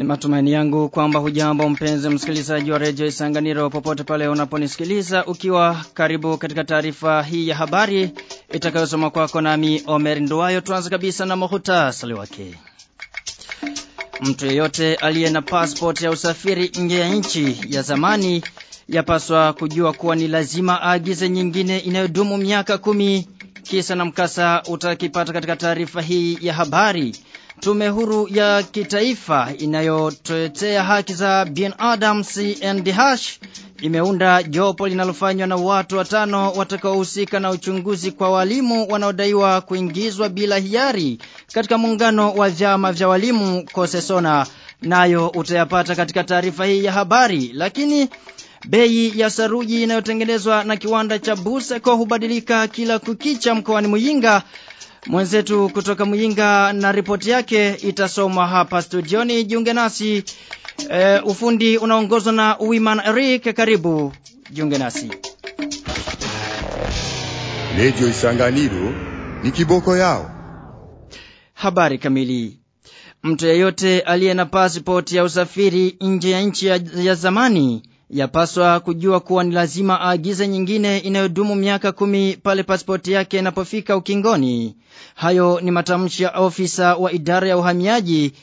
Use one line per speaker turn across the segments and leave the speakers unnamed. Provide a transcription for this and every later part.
Ni matumaini yangu kwamba hujambo mpenzi msikilizaji wa redio Isanganiro popote pale unaponisikiliza ukiwa karibu katika taarifa hii ya habari itakayosoma kwako nami Omer Nduwayo tuanze kabisa na muhtasari wake. Mtu yeyote aliye na passport ya usafiri nje ya nchi ya zamani yapaswa kujua kuwa ni lazima aagize nyingine inayodumu miaka kumi kisa na mkasa utakipata katika taarifa hii ya habari. Tume huru ya kitaifa inayotetea haki za binadamu CNDH imeunda jopo linalofanywa na watu watano watakaohusika na uchunguzi kwa walimu wanaodaiwa kuingizwa bila hiari katika muungano wa vyama vya walimu Kosesona nayo utayapata katika taarifa hii ya habari lakini Bei ya saruji inayotengenezwa na kiwanda cha Buseko hubadilika kila kukicha mkoani Muyinga. Mwenzetu kutoka Muyinga na ripoti yake itasomwa hapa studioni. Jiunge nasi. E, ufundi unaongozwa na Wiman Eric. Karibu. Jiunge nasi.
Redio Isanganiro ni kiboko yao.
Habari kamili. Mtu yeyote aliye na pasipoti ya usafiri nje ya nchi ya, ya zamani yapaswa kujua kuwa ni lazima aagize nyingine inayodumu miaka kumi pale pasipoti yake inapofika ukingoni. Hayo ni matamshi ya ofisa wa idara ya uhamiaji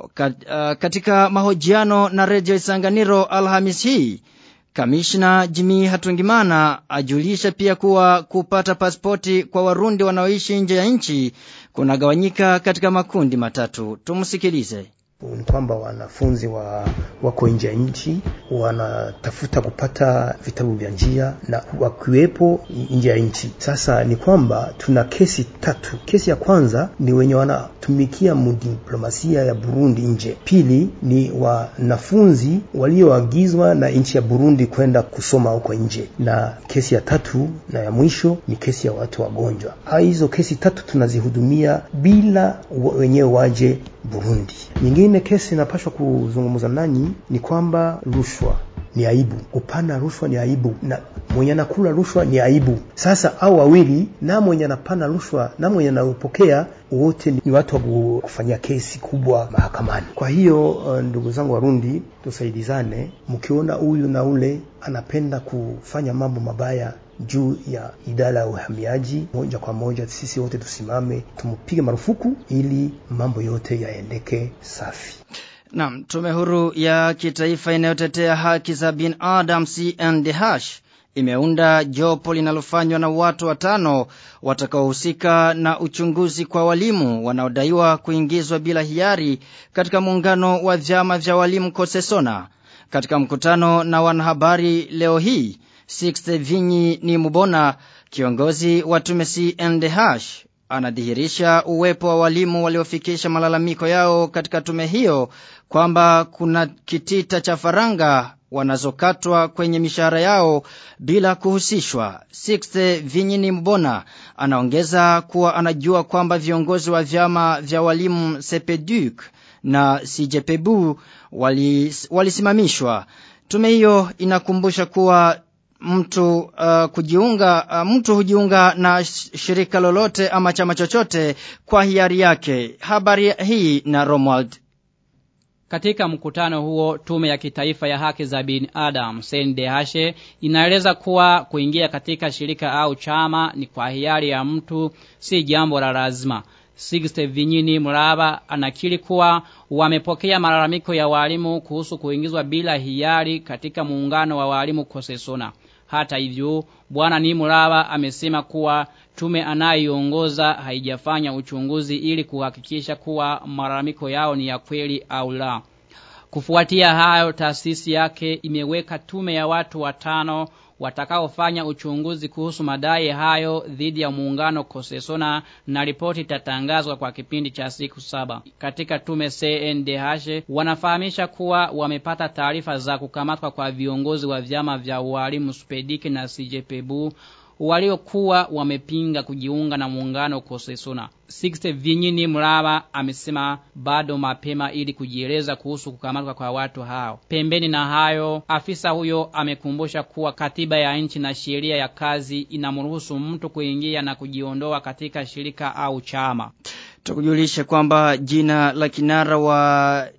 katika mahojiano na redio Isanganiro Alhamis hii. Kamishna Jimmy Hatungimana ajulisha pia kuwa kupata pasipoti kwa Warundi wanaoishi nje ya nchi kunagawanyika katika makundi matatu. Tumsikilize
ni kwamba wanafunzi wa wako nje ya nchi wanatafuta kupata vitabu vya njia na wakiwepo nje ya nchi. Sasa ni kwamba tuna kesi tatu. Kesi ya kwanza ni wenye wanatumikia mudiplomasia ya Burundi nje. Pili ni wanafunzi walioagizwa na nchi ya Burundi kwenda kusoma huko nje, na kesi ya tatu na ya mwisho ni kesi ya watu wagonjwa. Hizo kesi tatu tunazihudumia bila wenyewe waje Burundi. Nyingine kesi inapashwa kuzungumza nanyi ni kwamba rushwa ni aibu, kupana rushwa ni aibu, na mwenye anakula rushwa ni aibu. Sasa au wawili na mwenye anapana rushwa na mwenye anaupokea wote ni watu wa kufanyia kesi kubwa mahakamani. Kwa hiyo uh, ndugu zangu Warundi, tusaidizane. Mkiona huyu na ule anapenda kufanya mambo mabaya juu ya idara ya uhamiaji, moja kwa moja sisi wote tusimame tumpige marufuku ili mambo yote yaendeke safi.
Naam, tume huru ya kitaifa inayotetea haki za binadamu CNDH imeunda jopo linalofanywa na watu watano watakaohusika na uchunguzi kwa walimu wanaodaiwa kuingizwa bila hiari katika muungano wa vyama vya walimu Kosesona. Katika mkutano na wanahabari leo hii, Sixte Vinyi ni Mubona, kiongozi wa tume CNDH, anadhihirisha uwepo wa walimu waliofikisha malalamiko yao katika tume hiyo kwamba kuna kitita cha faranga wanazokatwa kwenye mishahara yao bila kuhusishwa. Sixte Vinyini Mbona anaongeza kuwa anajua kwamba viongozi wa vyama vya walimu Sepeduc na Sijepebu walisimamishwa. Wali tume hiyo inakumbusha kuwa mtu uh, kujiunga uh, mtu hujiunga na shirika lolote ama chama chochote kwa hiari yake. Habari hii na Romuald
katika mkutano huo tume ya kitaifa ya haki za binadamu CNDH inaeleza kuwa kuingia katika shirika au chama ni kwa hiari ya mtu si jambo la lazima. Sixte Vinyini Mraba anakiri kuwa wamepokea malalamiko ya walimu kuhusu kuingizwa bila hiari katika muungano wa walimu Kosesona. Hata hivyo, bwana ni Muraba amesema kuwa tume anayoongoza haijafanya uchunguzi ili kuhakikisha kuwa malalamiko yao ni ya kweli au la. Kufuatia hayo, taasisi yake imeweka tume ya watu watano watakaofanya uchunguzi kuhusu madai hayo dhidi ya muungano Kosesona na ripoti itatangazwa kwa kipindi cha siku saba. Katika tume CNDH wanafahamisha kuwa wamepata taarifa za kukamatwa kwa viongozi wa vyama vya walimu Spediki na CJPBU waliokuwa wamepinga kujiunga na muungano Kosesona. Sixte Vinyini Mraba amesema bado mapema ili kujieleza kuhusu kukamatwa kwa watu hao. Pembeni na hayo, afisa huyo amekumbusha kuwa katiba ya nchi na sheria ya kazi inamruhusu mtu kuingia na kujiondoa katika shirika au chama.
Tukujulishe kwamba jina la kinara wa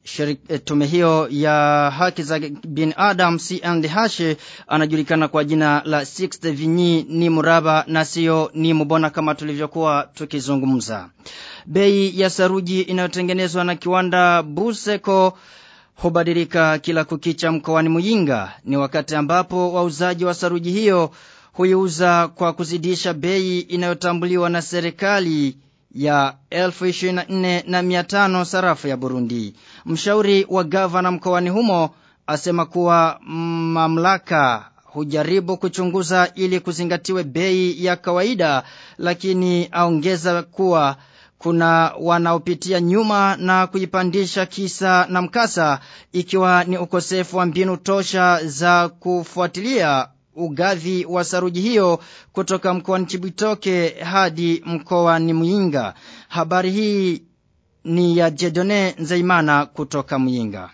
shirik, tume hiyo ya haki za binadamu CNDH anajulikana kwa jina la Sixte Vinyi ni Muraba na sio ni Mubona kama tulivyokuwa tukizungumza. Bei ya saruji inayotengenezwa na kiwanda Buseko hubadilika kila kukicha mkoani Muyinga. Ni wakati ambapo wauzaji wa saruji hiyo huiuza kwa kuzidisha bei inayotambuliwa na serikali ya 1024 na 500 sarafu ya Burundi. Mshauri wa gavana mkoani humo asema kuwa mamlaka hujaribu kuchunguza ili kuzingatiwe bei ya kawaida lakini aongeza kuwa kuna wanaopitia nyuma na kuipandisha kisa na mkasa ikiwa ni ukosefu wa mbinu tosha za kufuatilia ugavi wa saruji hiyo kutoka mkoani Chibitoke hadi mkoani Muyinga. Habari hii ni ya Jedone Nzeimana kutoka Muyinga.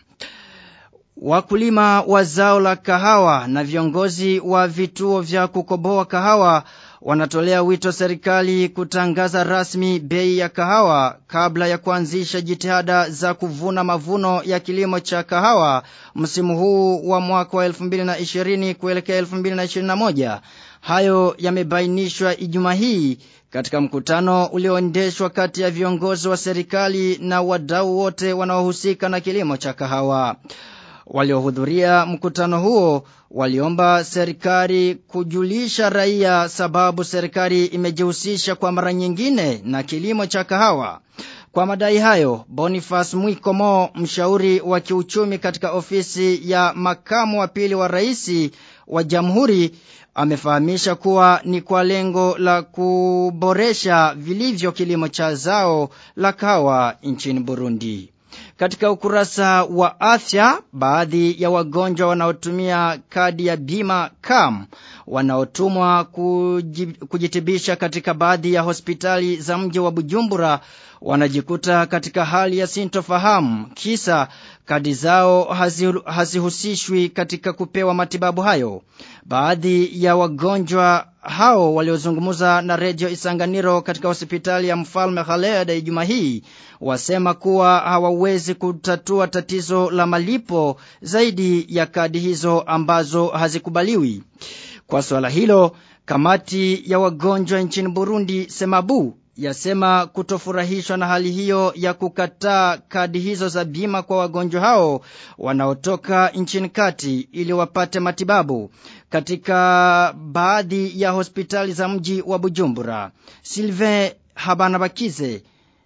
Wakulima wa zao la kahawa na viongozi wa vituo vya kukoboa kahawa wanatolea wito serikali kutangaza rasmi bei ya kahawa kabla ya kuanzisha jitihada za kuvuna mavuno ya kilimo cha kahawa msimu huu wa mwaka wa 2020 kuelekea 2021. Hayo yamebainishwa Ijumaa hii katika mkutano ulioendeshwa kati ya viongozi wa serikali na wadau wote wanaohusika na kilimo cha kahawa. Waliohudhuria mkutano huo waliomba serikali kujulisha raia sababu serikali imejihusisha kwa mara nyingine na kilimo cha kahawa. Kwa madai hayo, Boniface Mwikomo, mshauri wa kiuchumi katika ofisi ya makamu wa pili wa rais wa jamhuri, amefahamisha kuwa ni kwa lengo la kuboresha vilivyo kilimo cha zao la kahawa nchini Burundi. Katika ukurasa wa afya, baadhi ya wagonjwa wanaotumia kadi ya bima CAM wanaotumwa kujitibisha katika baadhi ya hospitali za mji wa Bujumbura wanajikuta katika hali ya sintofahamu kisa kadi zao hazihusishwi katika kupewa matibabu hayo. Baadhi ya wagonjwa hao waliozungumza na redio Isanganiro katika hospitali ya Mfalme Khaled Ijumaa hii wasema kuwa hawawezi kutatua tatizo la malipo zaidi ya kadi hizo ambazo hazikubaliwi. Kwa swala hilo, kamati ya wagonjwa nchini Burundi Semabu yasema kutofurahishwa na hali hiyo ya kukataa kadi hizo za bima kwa wagonjwa hao wanaotoka nchini kati ili wapate matibabu katika baadhi ya hospitali za mji wa Bujumbura. Sylvain Habanabakize,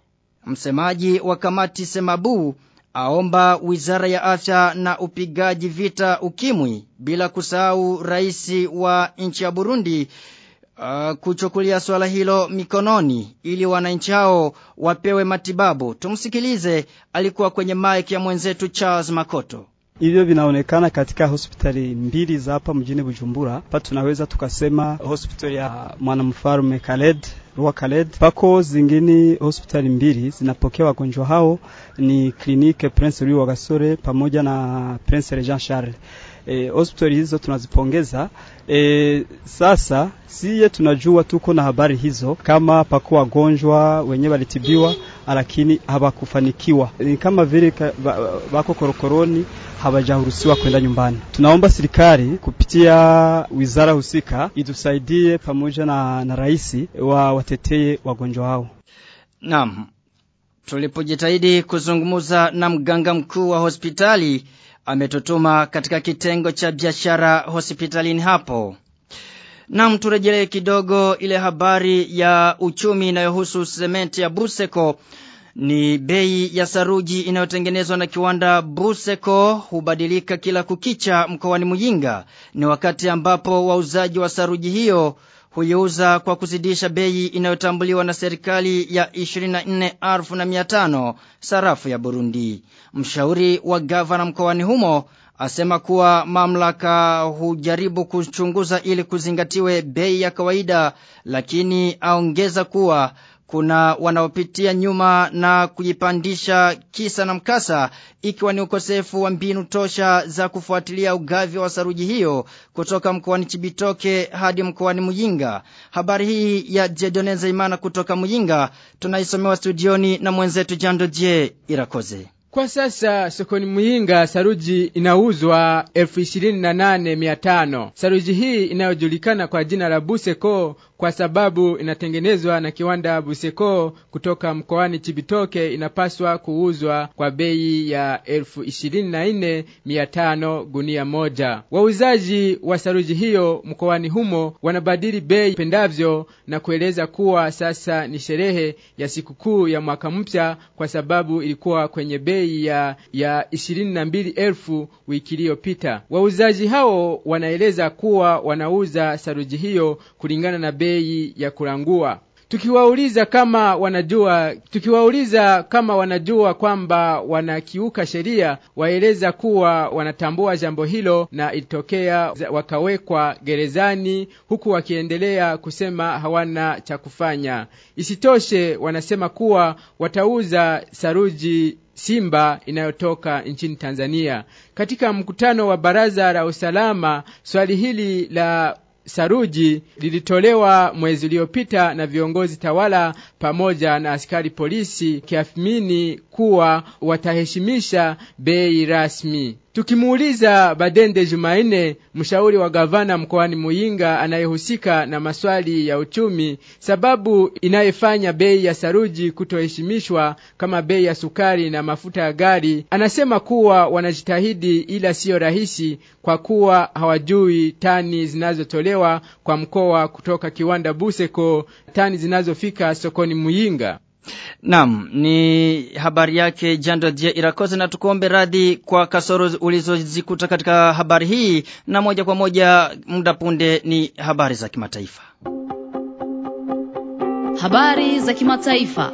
msemaji wa kamati Semabu, aomba wizara ya afya na upigaji vita ukimwi bila kusahau rais wa nchi ya Burundi uh, kuchukulia swala hilo mikononi ili wananchi hao wapewe matibabu. Tumsikilize, alikuwa kwenye mic ya mwenzetu Charles Makoto.
Hivyo vinaonekana katika hospitali mbili za hapa mjini Bujumbura. Hapa tunaweza tukasema hospitali ya mwanamfalme Khaled Rua Khaled. Pako zingine hospitali mbili zinapokea wagonjwa hao ni klinike Prince Louis Wagasore pamoja na Prince Jean Charles. E, hospitali hizo tunazipongeza. E, sasa siye tunajua tuko na habari hizo kama pako wagonjwa wenyewe walitibiwa lakini hawakufanikiwa, ni kama vile bako korokoroni hawajaruhusiwa kwenda nyumbani. Tunaomba serikali kupitia wizara husika itusaidie pamoja na, na rais wa watetee wagonjwa hao.
Naam. Tulipojitahidi kuzungumza na mganga mkuu wa hospitali ametutuma katika kitengo cha biashara hospitalini hapo. Naam, turejelee kidogo ile habari ya uchumi inayohusu sementi ya Buseko ni bei ya saruji inayotengenezwa na kiwanda Buseko hubadilika kila kukicha mkoani Muyinga. Ni wakati ambapo wauzaji wa saruji hiyo huiuza kwa kuzidisha bei inayotambuliwa na serikali ya 24,500 sarafu ya Burundi. Mshauri wa gavana mkoani humo asema kuwa mamlaka hujaribu kuchunguza ili kuzingatiwe bei ya kawaida lakini aongeza kuwa kuna wanaopitia nyuma na kujipandisha kisa na mkasa ikiwa ni ukosefu wa mbinu tosha za kufuatilia ugavi wa saruji hiyo kutoka mkoani Chibitoke hadi mkoani Muyinga. Habari hii ya Jedoneza Imana kutoka Muyinga tunaisomewa studioni na mwenzetu Jando J Irakoze.
Kwa sasa sokoni Muyinga saruji inauzwa elfu ishirini na nane mia tano. Saruji hii inayojulikana kwa jina la Buseko kwa sababu inatengenezwa na kiwanda Buseko kutoka mkoani Chibitoke inapaswa kuuzwa kwa bei ya elfu ishirini na nne mia tano gunia moja. Wauzaji wa saruji hiyo mkoani humo wanabadili bei pendavyo na kueleza kuwa sasa ni sherehe ya sikukuu ya mwaka mpya kwa sababu ilikuwa kwenye bei ya, ya ishirini na mbili elfu wiki iliyopita. Wauzaji hao wanaeleza kuwa wanauza saruji hiyo kulingana na bei ya kurangua. Tukiwauliza kama wanajua tukiwauliza kama wanajua kwamba wanakiuka sheria, waeleza kuwa wanatambua jambo hilo na ilitokea wakawekwa gerezani, huku wakiendelea kusema hawana cha kufanya. Isitoshe, wanasema kuwa watauza saruji Simba inayotoka nchini Tanzania. Katika mkutano wa baraza la usalama, swali hili la saruji lilitolewa mwezi uliopita na viongozi tawala pamoja na askari polisi kiafimini kuwa wataheshimisha bei rasmi. Tukimuuliza Badende Jumaine, mshauri wa gavana mkoani Muyinga anayehusika na maswali ya uchumi, sababu inayefanya bei ya saruji kutoheshimishwa kama bei ya sukari na mafuta ya gari, anasema kuwa wanajitahidi, ila siyo rahisi kwa kuwa hawajui tani zinazotolewa kwa mkoa kutoka kiwanda Buseko, tani zinazofika sokoni Muyinga.
Naam, ni habari yake Jando Je Irakoze na tukuombe radhi kwa kasoro ulizozikuta katika habari hii na moja kwa moja muda punde ni habari za kimataifa.
Habari za kimataifa.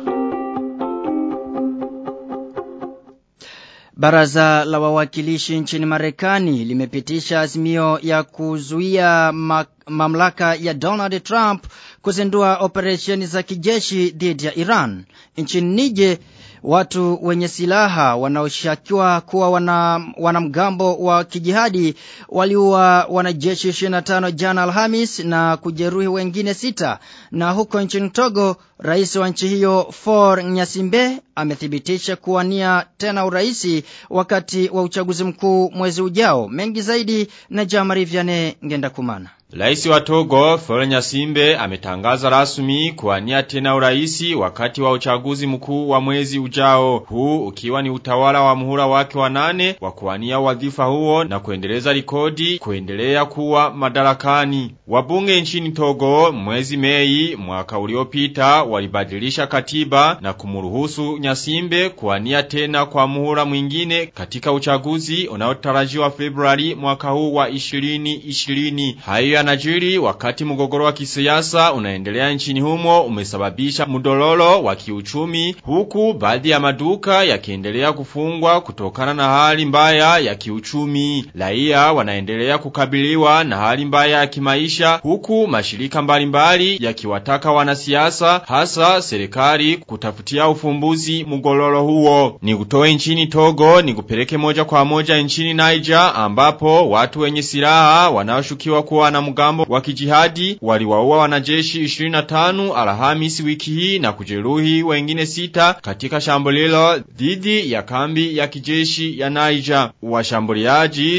Baraza la wawakilishi nchini Marekani limepitisha azimio ya kuzuia ma mamlaka ya Donald Trump kuzindua operesheni za kijeshi dhidi ya Iran. Nchini Nije watu wenye silaha wanaoshakiwa kuwa wana, wanamgambo wa kijihadi waliua wanajeshi 25 jana Alhamis na kujeruhi wengine sita. Na huko nchini Togo, rais wa nchi hiyo For Nyasimbe amethibitisha kuwania tena uraisi wakati wa uchaguzi mkuu mwezi ujao. Mengi zaidi na Jamari Vianney Ngenda Kumana.
Raisi wa Togo, Florent Simbe, ametangaza rasmi kuwania tena uraisi wakati wa uchaguzi mkuu wa mwezi ujao. Huu ukiwa ni utawala wa muhula wake wa nane wa kuwania wadhifa huo na kuendeleza rekodi kuendelea kuwa madarakani. Wabunge nchini Togo mwezi Mei mwaka uliopita walibadilisha katiba na kumruhusu Nyasimbe kuwania tena kwa muhula mwingine katika uchaguzi unaotarajiwa Februari mwaka huu wa 2020. Hayo yanajiri wakati mgogoro wa kisiasa unaendelea nchini humo umesababisha mdololo wa kiuchumi huku baadhi ya maduka yakiendelea kufungwa kutokana na hali mbaya ya kiuchumi. Raia wanaendelea kukabiliwa na hali mbaya ya kimaisha huku mashirika mbalimbali yakiwataka wanasiasa hasa serikali kutafutia ufumbuzi mgogoro huo. Ni kutoe nchini Togo ni kupeleke moja kwa moja nchini Niger ambapo watu wenye silaha wanaoshukiwa kuwa na mgambo wa kijihadi waliwaua wanajeshi 25 Alhamisi wiki hii na kujeruhi wengine sita katika shambulilo dhidi ya kambi ya kijeshi ya Niger. Washambuliaji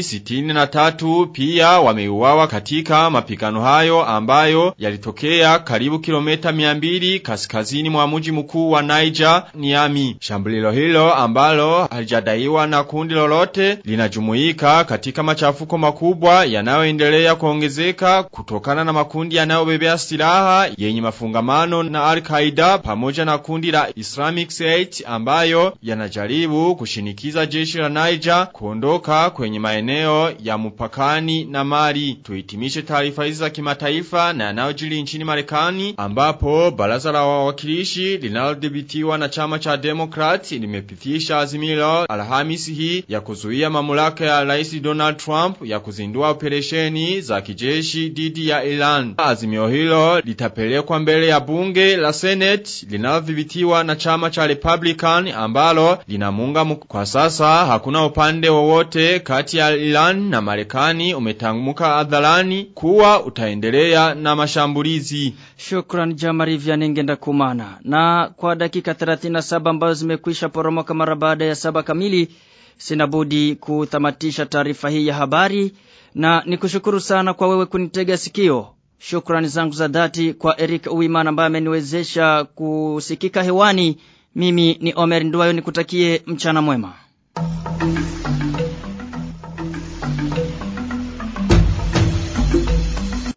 63 pia wameuawa katika mapigano hayo ambayo yalitokea karibu kilomita 200 kaskazini mwa mji mkuu wa Niger, Niamey. Shambulilo hilo ambalo halijadaiwa na kundi lolote linajumuika katika machafuko makubwa yanayoendelea kuongezeka kutokana na makundi yanayobebea silaha yenye mafungamano na Al-Qaeda pamoja na kundi la Islamic State ambayo yanajaribu kushinikiza jeshi la Niger kuondoka kwenye maeneo ya mpakani na Mali. Tuhitimishe taarifa hizi za kimataifa na yanayojiri nchini Marekani ambapo baraza la wawakilishi linalodhibitiwa na chama cha Democrat limepitisha azimilo Alhamisi hii ya kuzuia mamlaka ya Rais Donald Trump ya kuzindua operesheni za kijeshi dhidi ya Iran. Azimio hilo litapelekwa mbele ya bunge la Senate linalodhibitiwa na chama cha Republican ambalo linamunga kwa sasa hakuna upande wowote kati ya Iran na Marekani umetanguka hadharani kuwa utaendelea na mashambulizi.
Shukran Jamari Vyanengenda Kumana. Na kwa dakika 37 saba ambazo zimekwisha poromoka mara baada ya saba kamili. Sinabudi kutamatisha taarifa hii ya habari na nikushukuru sana kwa wewe kunitega sikio. Shukrani zangu za dhati kwa Eric Uwimana ambaye ameniwezesha kusikika hewani. Mimi ni Omer Nduwayo nikutakie mchana mwema.